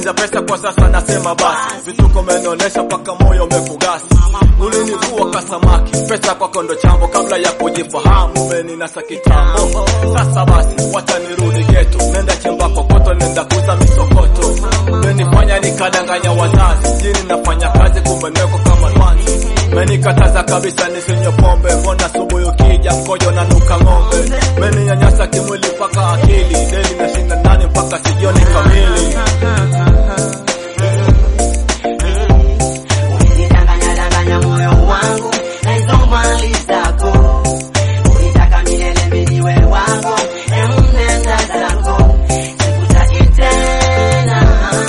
Mapenzi pesa kwa sasa nasema basi, vituko umenionyesha mpaka moyo umekugasi. Ulinivua kasamaki, pesa kwako ndo chambo, kabla ya kujifahamu umeninasa kitambo. Sasa basi, wacha nirudi geto, nenda chimba kokoto, nenda kuza misokoto. Umenifanya nikadanganya wazazi, jini nafanya kazi, kumbe niko kama nwanzi. Menikataza kabisa nisinywe pombe, mbona asubuhi ukija mkojo na nuka ng'ombe. Meninyanyasa kimwili mpaka akili, deli nashinda ndani mpaka sijioni kamili. Ulidanganya danganya moyo wangu na hizo mali zako, ulitaka milele mimi niwe wako, em nenda zako, sikutaki tena,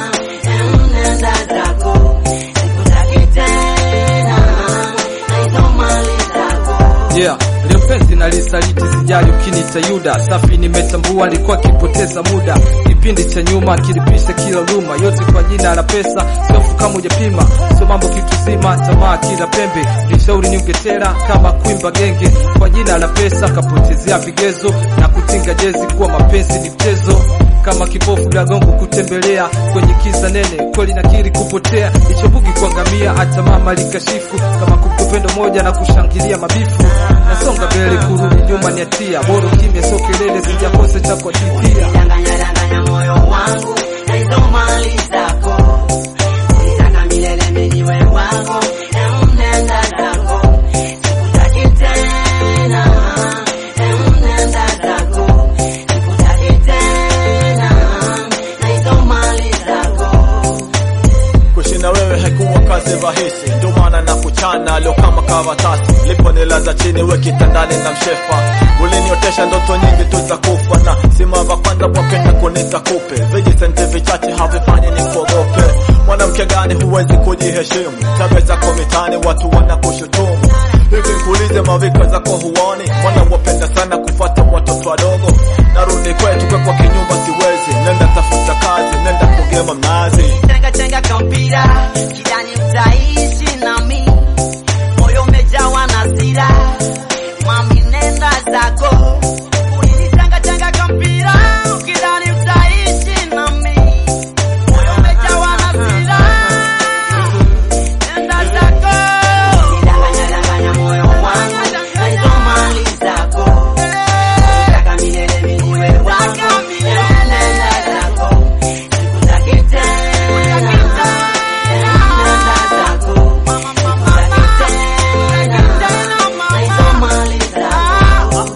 em nenda zako, sikutaki tena na hizo mali zako. Yeah, leo penzi na lisaliti sijali ukinita Yuda safi nimetambua alikuwa akipoteza muda kipindi cha nyuma kilipisha kila luma yote kwa jina la pesa sofu kama hujapima sio mambo kitu zima tamaa kila pembe nishauri niungetera kama kuimba genge kwa jina la pesa kapotezea vigezo na kutinga jezi kuwa mapenzi ni mchezo kama kipofu la gongo kutembelea kwenye kisa nene kweli nakiri kupotea ichobugi kuangamia hata mama likashifu kama kupendo moja na kushangilia mabifu nasonga mbele kurudi nyuma ni hatia bora kimya sio kelele sijakosa cha kuatitia Ulidanganya danganya moyo wangu na hizo mali zako, ulitaka milele mimi niwe wako, em nenda zako, sikutaki tena, em nenda zako, sikutaki tena na hizo mali zako. Kushinda wewe haikuwa kazi rahisi, ndio maana na kuchana leo kama karatasi. Lipo nilaza chini we kitandani na mshefa, uliniotesha ndoto nyingi tu za kufa, na simama kwanza wapenda kunita kupe. Vijisenti vichache havifanyi ni kuogope. Mwanamke gani huwezi kujiheshimu? Tabia zako mitaani watu wanakushutumu. Hivi kuulize mavika zako huoni? Mwana wapenda sana kufuata watoto wadogo. Narudi kwetu kwa kwa kinyumba siwezi, nenda tafuta kazi, nenda kugema mnazi. Chenga chenga kampira kidani utaishi nami, moyo umejawa na hasira, mami nenda zako. Ulinitenga chenga kampira kidani utaishi nami, moyo umejawa na hasira, nenda zako. Ulidanganya danganya moyo wangu na hizo mali zako, ulitaka milele mimi niwe wako, nenda zako. Sikutaki tena, nenda zako. Sikutaki tena, na hizo mali zako.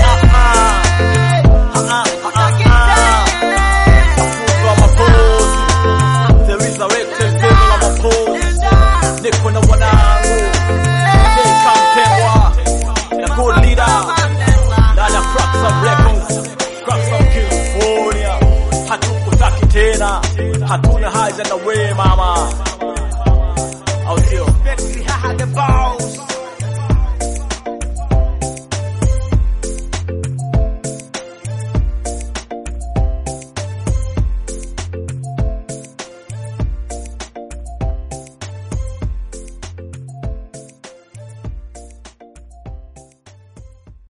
Niko na wanangu Kamtengwa na good leader Dada Cracks of Records Cracks of California Hatukutaki tena Hatuna haja na we mama Au sio? Betri haha the boss.